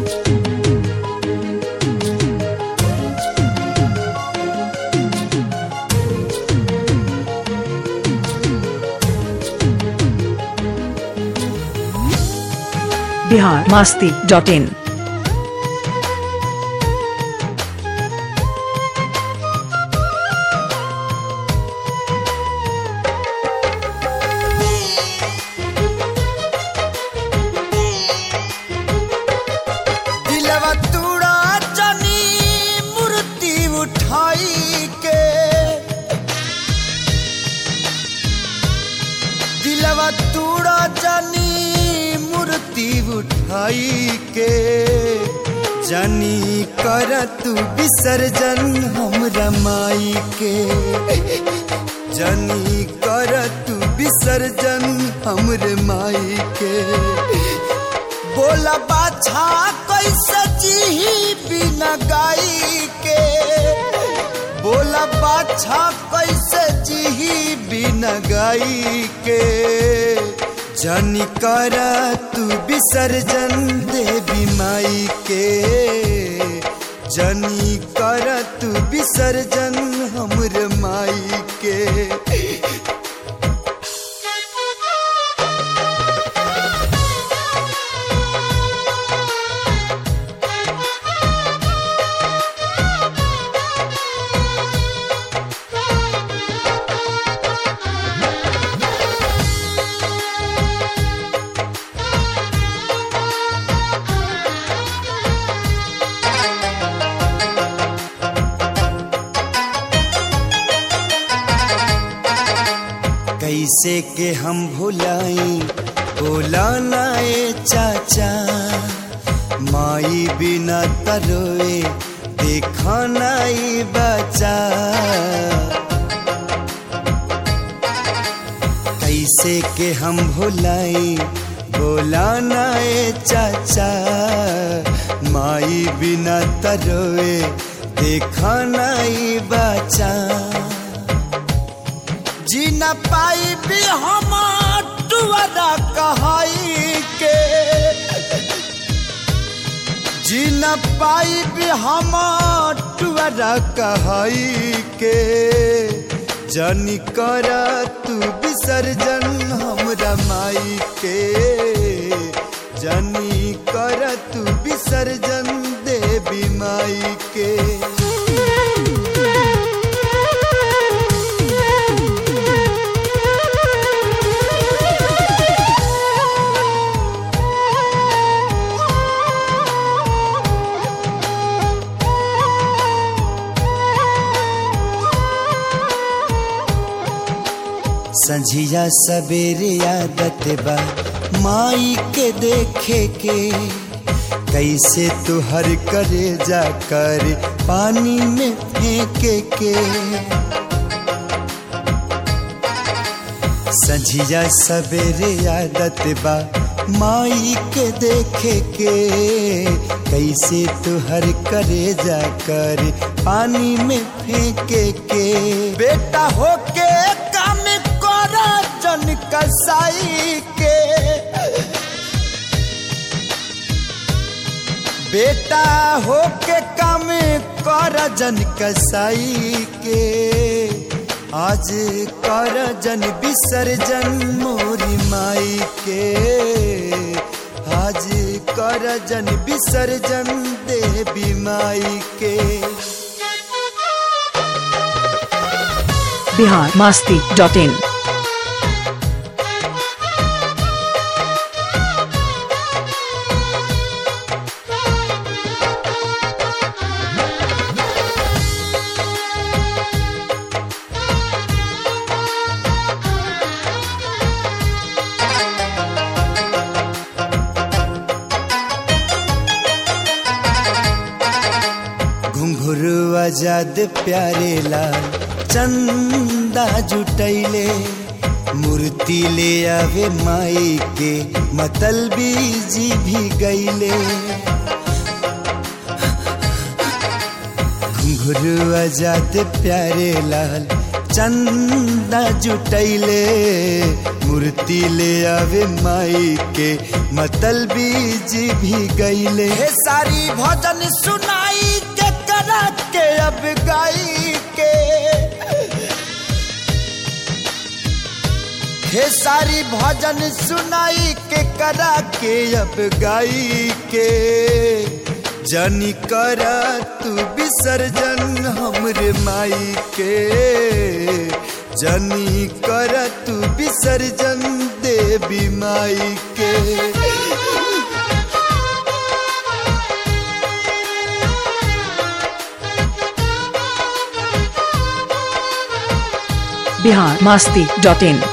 Bihar Masti dot in दिलवा तूड़ा जनी मूर्ति उठाई के दिलवा तूड़ा जनी मूर्ति उठाई के जनी कर तू विसर्जन हमरा माई के जनी कर तू विसर्जन हमरे माई के बोला बाछा कैसे जी बिना गाई के बोला बाछा कैसे जी बिना गाई के जनी कर तू विसर्जन देवी माई के जनी कर तू विसर्जन हमर माई के कैसे के हम भुलाई बोला नाए चाचा माई बिना तरोए देखा नाई बचा कैसे के हम भुलाई बोला नाए चाचा माई बिना तरोए देखा नाई बचा जी न पाई भी हम टुअरा कहाई के जी न पाई भी हम टुअरा कहाई के जनी कर तू विसर्जन हमरा माई के जनी कर तू विसर्जन देवी माई के संझिया सवेरे आदत बा माई के देखे के कैसे तुहर करे जा कर पानी में फेंके के संझिया सवेरे आदत बा माई के देखे के कैसे तुहर करे जा कर पानी में फेंके के बेटा होके काम कर जन कसाई के बेटा होके काम कर जन कसाई के आज कर जन विसर्जन मोरी माई के आज कर जन विसर्जन देवी माई के बिहार मास्ती डॉट इन घुंघरू आजाद प्यारे लाल चंदा जुटैले मूर्ति ले आवे माई के मतलबी जी भी गईले घुंघरू आजाद प्यारे लाल चंदा जुटैले मूर्ति ले आवे माई के मतल बीज भी गईले हे सारी भजन सुनाई के करा के अब गाई के हे सारी भजन सुनाई के करा के अब गाई के जनी कर तू विसर्जन हमरे माई के जनी कर तू विसर्जन देवी माई के बिहार मास्ती डॉट इन